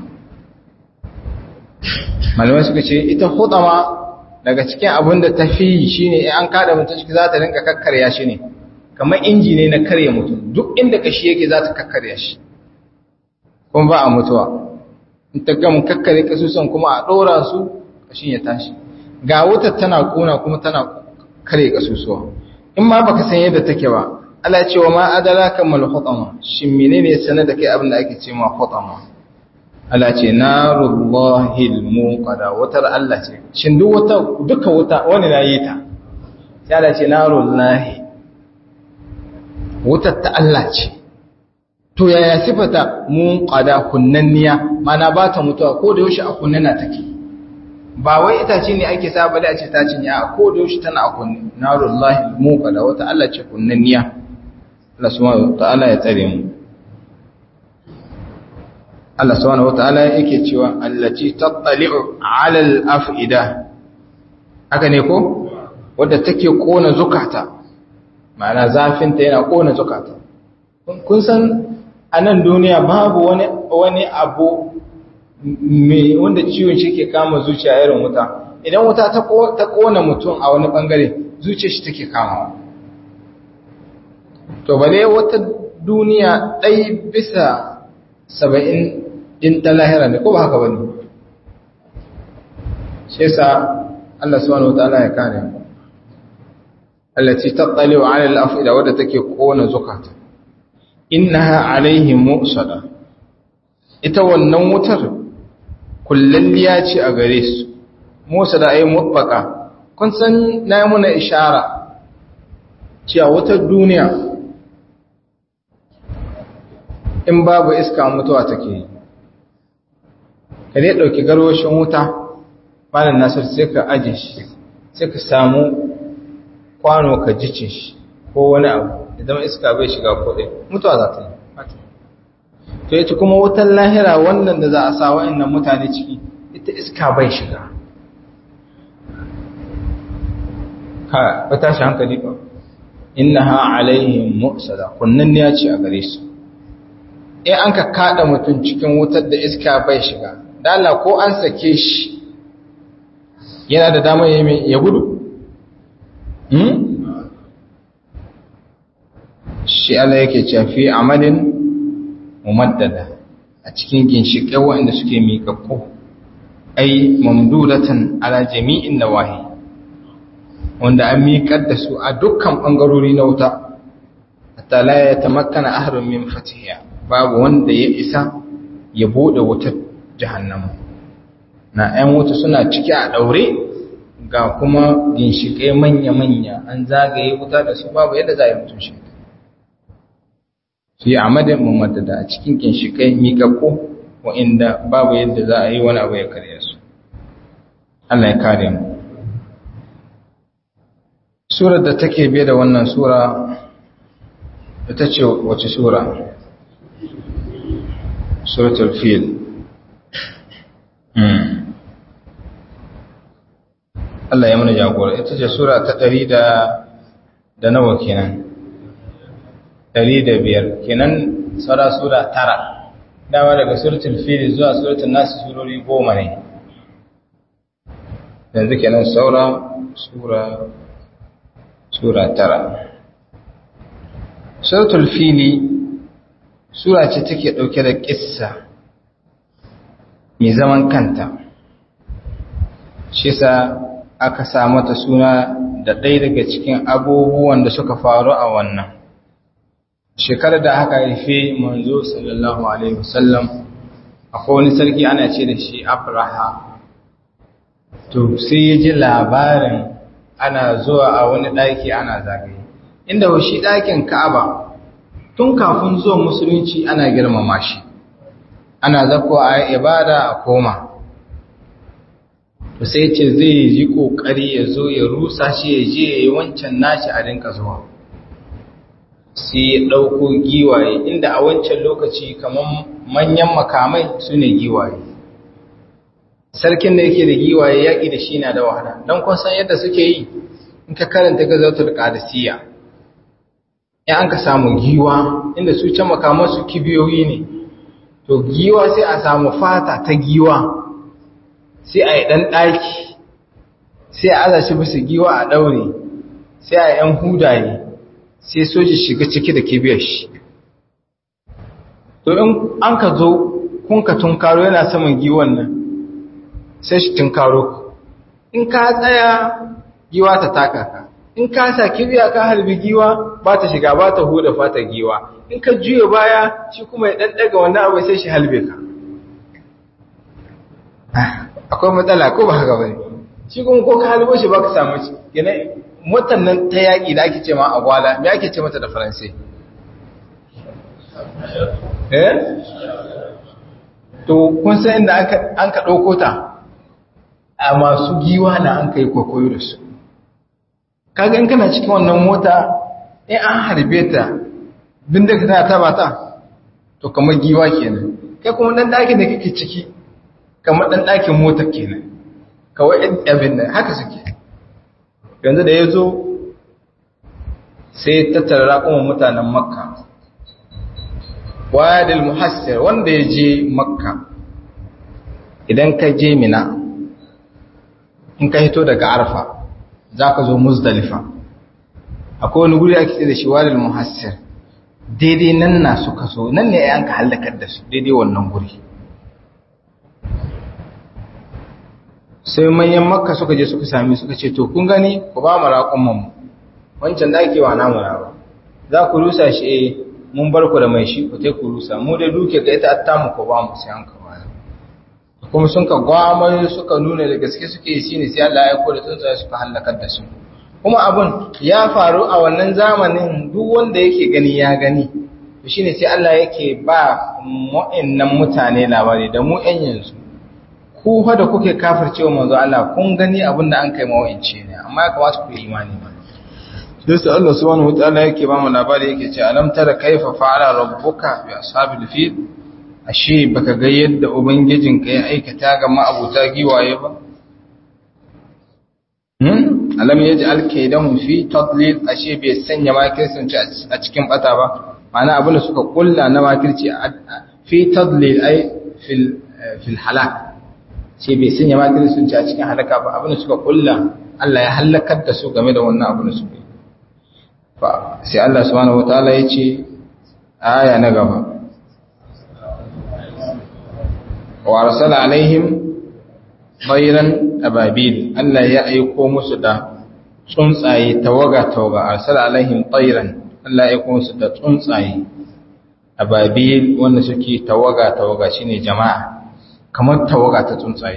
malamai suka ce ita hutama daga cikin abin da ta fi shi ne an kada mutum ciki za ta rinka kakkarya shi ne kamar inji ne na karya mutum duk inda kashi yake za ta kakkarya shi kuma ba a mutuwa in ta gama kakkare kasusan kuma a ɗora su kashin ya tashi ga wutar tana ƙona kuma tana kare kasusuwa in ma baka san yadda take ba Allah ce wa ma adraka mal hutama shin menene sanar da kai abin da ake ce ma hutama Allah ce narullahi almuqada wutar Allah ce shin duk wata duka wuta wani na yi ta sai Allah ce narullahi wutar ta Allah ce to yaya sifata munqada kunnanniya mana ba ta mutuwa ko da yaushe a kunnana take ba wai itace ne ake saba da a ce ta cinye a ko da yaushe tana a kunne narullahi munqada wata Allah ce kunnanniya Allah subhanahu ta'ala ya tsare mu Allah subhanahu wata'ala yake cewa allati tattali'u 'ala al-af'ida haka ne ko wadda take kona zukata ma'ana zafin ta yana kona zukata kun san a nan duniya babu wani wani abu me wanda ciwon shi ke kama zuciya irin wuta idan wuta ta kona mutum a wani bangare zuciyar shi take kamawa to bale wata duniya ɗai bisa saba'in in ta lahira ne ko ba haka bane shi yasa Allah subhanahu wataala ya kare mu allati tattali ala al-afida wadda take kona zukata innaha alaihim mu'sada ita wannan wutar kullalliya ce a gare su mu'sada ay mutbaqa kun san na yi muna ishara cewa wutar duniya in babu iska mutuwa take yi ka dai ɗauki garwashin wuta malam nasir sai ka aje shi sai ka samu kwano ka jice shi ko wani abu idan iska bai shiga kodai mutuwa za ta yi to ita kuma wutan lahira wannan da za a sa wa'annan mutane ciki ita iska bai shiga ka ba tashi hankali ba innaha alaihim mu'sada kunnan ne ya ce a gare su in an ka kada mutum cikin wutar da iska bai shiga dala ko an sake shi yana da damar ya gudu shi Allah yake cafi amalin mumaddada a cikin ginshiƙai waɗanda suke miƙaƙƙo ai mamdudatan ala jami'in nawahi wanda an miƙar da su a dukkan ɓangarori na wuta hatta la ya tamakkana ahrun min fatiha babu wanda ya isa ya bude wutar jahannama na 'yan wuta suna ciki a ɗaure ga kuma ginshiƙai manya-manya an zagaye wuta da su babu yadda za a yi mutum shi su yi amadin mumaddada a cikin ginshiƙai miƙaƙo wa'inda babu yadda za a yi wani abu ya karya su Allah ya kare mu surar da take biye da wannan sura ita ce wace sura suratul fil Allah ya mana jagora ita ce sura ta ɗari da da nawa kenan ɗari da biyar kenan tsara sura tara dama daga suratul fil zuwa suratul nasu surori goma ne yanzu kenan saura sura sura tara suratul fili sura ce take ɗauke da ƙissa mai zaman kanta shi sa aka sa mata suna da ɗaya daga cikin abubuwan da suka faru a wannan shekarar da aka haife manzo sallallahu alaihi wasallam akwai wani sarki ana ce da shi abraha to sai ya ji labarin ana zuwa a wani ɗaki ana zagaye inda shi ɗakin ka'aba tun kafin zuwan musulunci ana girmama shi ana zako a ibada a koma to sai ce zai yi kokari ya zo ya rusa shi ya je ya yi wancan nashi a rinka zuwa sai ya ɗauko giwaye inda a wancan lokaci kamar manyan makamai su ne giwaye sarkin da yake da giwaye yaƙi da shi na da wahala don kun san yadda suke yi in ka karanta gazautar ƙadisiyya in an ka samu giwa inda su can makamansu kibiyoyi ne to giwa sai a samu fata ta giwa sai a yi ɗan ɗaki sai a aza shi bisa giwa a ɗaure sai a yan hudaye sai soji shiga ciki da kibiyar shi to in an ka zo kun ka tunkaro yana saman giwon nan sai shi tunkaro ku in ka tsaya giwa ta taka ka in ka sa kibiya ka harbi giwa ba ta shiga ba ta huda fata giwa in ka juya baya shi kuma ya ɗanɗaga wannan abu sai shi halbe ka akwai matsala ko ba haka bane shi kuma ko ka halbo shi ba ka samu shi yana motar nan ta yaƙi da ake ce ma agwala me ake ce mata da faransai eh to kun san inda an ka ɗauko ta a masu giwa na an kai kwakwayo da su kaga in kana cikin wannan mota in an harbe ta bindiga tana taba ta to kamar giwa kenan kai kuma dan ɗakin da kake ciki kamar dan ɗakin mota kenan kawai ɗan abin nan haka suke yanzu da ya zo sai tattara raƙuman mutanen makka wadil muhassir wanda ya je makka idan ka je mina in ka hito daga arfa za ka zo muzdalifa akwai wani guri ake ce da shi wadil muhassir daidai nan na suka so nan ne an ka hallakar da su daidai wannan guri sai manyan makka suka je suka sami suka ce to kun gani ku ba mu raƙon mu wancan da ake wa namu ba za ku rusa shi eh mun bar ku da mai shi ku tai ku rusa mu dai duke ga ita atta mu ko ba mu sai an ka baya kuma sun ka gwamar suka nuna da gaske suke yi shine sai Allah ya kore tsuntsaye suka halakar da su kuma abun ya faru a wannan zamanin duk wanda yake gani ya gani to shine sai Allah yake ba mu'annan mutane labari da mu ƴan yanzu ku fa da kuke kafircewa manzo Allah kun gani abin da an kai mawance ne amma ya kamata ku yi imani ba sai sai Allah subhanahu wataala yake ba mu labari yake ce alam tara kaifa fa'ala rabbuka bi ashabil fil ashe baka ga yadda ubangijinka ya aikata ga ma'abuta giwaye ba hmm alam yaj'al kaydahum fi tadlil ashe bai sanya makircin a cikin bata ba ma'ana abin da suka kulla na makirci fi tadlil ai fil fil halak sai bai sanya makircin a cikin halaka ba abin da suka kulla Allah ya halakar da su game da wannan abin da suka yi sai Allah subhanahu wataala ya ce aya na gaba wa arsala alaihim bayran ababil Allah ya aiko musu da tsuntsaye tawaga tawaga arsala alaihim tayran Allah ya aiko musu da tsuntsaye ababil wanda suke tawaga tawaga shine jama'a kamar tawaga ta tsuntsaye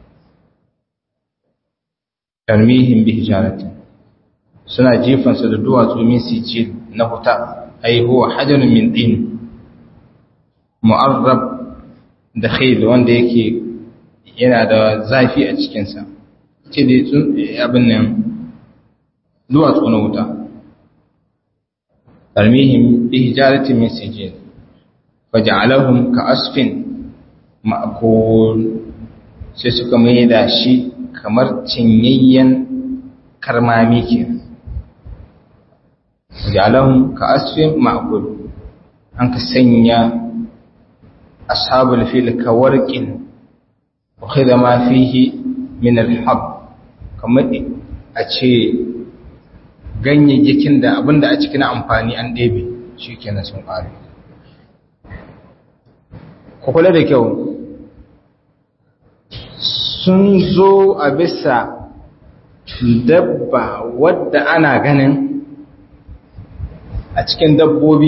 tarmihim bi hijaratin suna jefansa da duwatsu min sijil na huta ai huwa hajarun min din mu'arrab da khayl wanda yake yana da zafi a cikin sa ce da abin nan duwatsu na wuta tarmihim bi hijaratin min sijil faj'alahum ka asfin ma'kul sai suka mai da shi kamar cinyayyen karmami kenan jalahum ka asfin ma'kul an ka sanya ashabul fil ka warqin wa khidha ma fihi min al-hab kamar a ce ganyayyakin da abinda a cikin amfani an ɗebe shikenan sun ƙare ku kula da kyau sun zo a bisa dabba wadda ana ganin a cikin dabbobi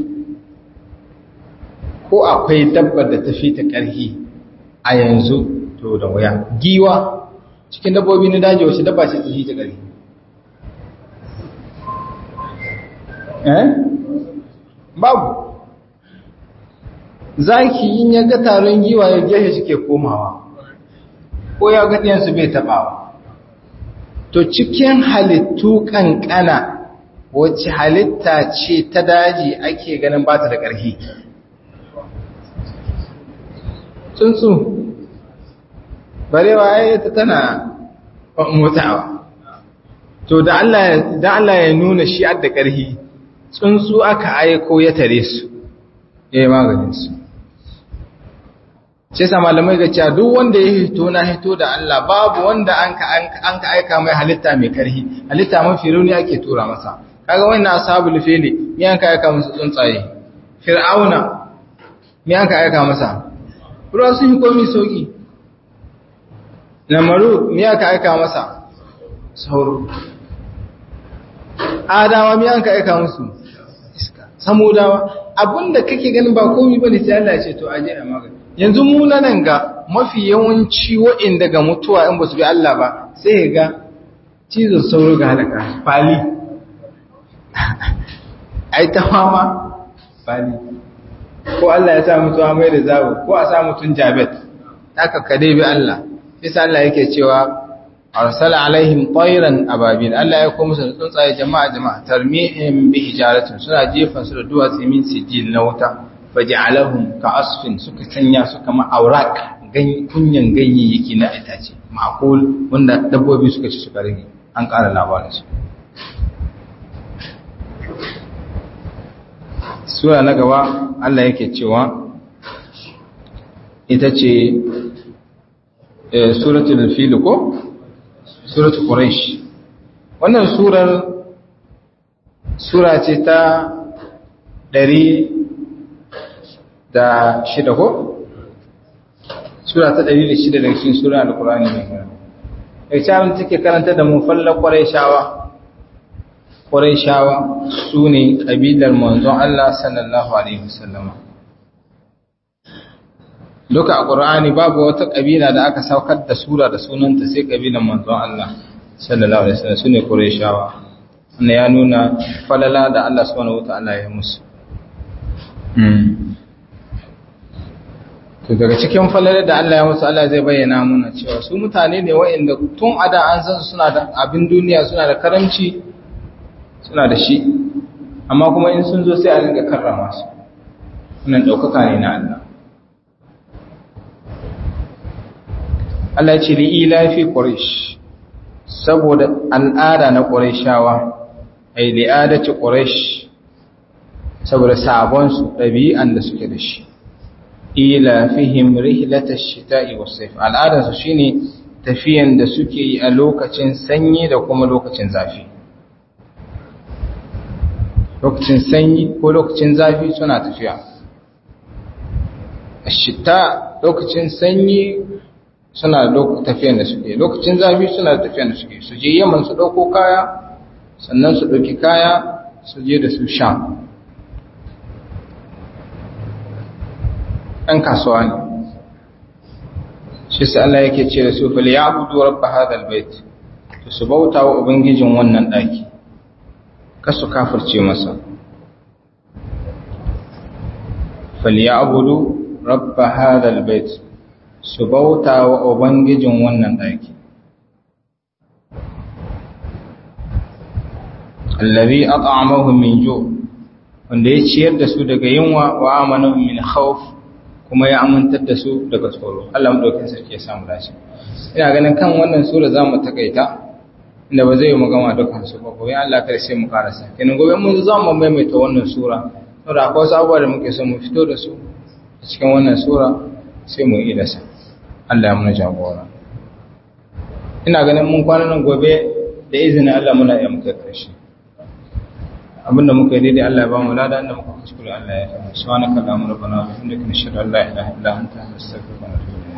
ko akwai dabbar da ta fi ta ƙarfi a yanzu to da wuya giwa cikin dabbobi na daji wasu dabba ce ta fi ta ƙarfi eh babu zaki in ya ga taron giwa ya gefe suke komawa ko ya ga ɗiyansu bai taɓawa to cikin halittu ƙanƙana wacce halitta ce ta daji ake ganin ba ta da ƙarfi tsuntsu barewa ya ta tana motsawa to da Allah ya nuna shi da ƙarfi tsuntsu aka aiko ya tare su ya yi maganinsu sai sa malamai ga cewa duk wanda ya hito na hito da Allah babu wanda an ka aika mai halitta mai karhi halitta mafi rauni ake tura masa kaga wannan ashabul fili me an ka aika musu tsuntsaye fir'auna me an ka aika masa ruwa sun yi komi sauki namaru me aka aika masa sauro adawa me aka aika musu iska samudawa abinda kake ganin ba komi bane sai Allah ya ce to aje a magani yanzu mu nan ga mafi yawanci wa'inda ga mutuwa in ba su bi Allah ba sai ga cizon sauro ga halaka fali ai ta fama fali ko Allah ya sa mutuwa mai da zawo ko a sa mutun jabet haka ka dai bi Allah bisa Allah yake cewa arsala alaihim tayran ababil Allah ya kuma musu tsuntsaye jama'a jama'a tarmihim bi hijaratin suna jefan su da duwatsu min sijil na wuta faj'alahum ka asfin suka sanya su kama aurak kunyan ganyayyaki na itace ma'qul wanda dabbobi suka ci suka rage an ƙara labarin su sura na gaba Allah yake cewa ita ce suratul fil ko suratul quraish wannan surar sura ce ta ɗari da shida ko sura ta ɗari da shida daga cikin sura al-qur'ani mai gina ita abin take karanta da mu fallar quraishawa quraishawa su ne ƙabilar manzon Allah sallallahu alaihi wasallama duka a ƙur'ani babu wata ƙabila da aka saukar da sura da sunanta sai ƙabilan manzon Allah sallallahu alaihi wasallam sune Qurayshawa wannan ya nuna falala da Allah subhanahu wataala ya musu to daga cikin falala da Allah ya musu Allah zai bayyana muna cewa su mutane ne waɗanda tun ada an san suna da abin duniya suna da karamci suna da shi amma kuma in sun zo sai a rinka karrama su wannan ɗaukaka ne na Allah Allah ce li ilafi Quraysh saboda al'ada na Qurayshawa ai li'adati Quraysh saboda sabon su dabi'an da suke da shi ilafihim rihlatash shita'i was-sayf al'ada su shine tafiyan da suke yi a lokacin sanyi da kuma lokacin zafi lokacin sanyi ko lokacin zafi suna tafiya shita lokacin sanyi suna tafiyan da suke lokacin zafi suna tafiyan da suke su je yaman su ɗauko kaya sannan su ɗauki kaya su je da su sha ɗan kasuwa ne shi sai Allah yake ce da su fil ya abudu rabba hadal bait to su bauta wa ubangijin wannan ɗaki ka su kafirce masa fil ya abudu rabba hadal bait su bauta wa Ubangijin wannan ɗaki. Allazi at'amahum min ju wanda ya ciyar da su daga yunwa wa amanahum min khawf kuma ya amintar da su daga tsoro. Allah madaukakin sarki ya samu dace. Ina ganin kan wannan sura zamu takaita inda ba zai yi magana dukkan su ba gobe Allah kar sai mu karasa. Kenan gobe mun za mu maimaita wannan sura. Saboda akwai wasu abubuwa da muke son mu fito da su a cikin wannan sura sai mu yi da sa. Allah ya muna jagora ina ganin mun kwana nan gobe da izinin Allah muna iya muka karshe abinda muka yi daidai Allah ya ba mu lada inda muka kuskure Allah ya fara subhanaka allahumma rabbana wa bihamdika nashhadu an la ilaha illa anta nastaghfiruka wa natubu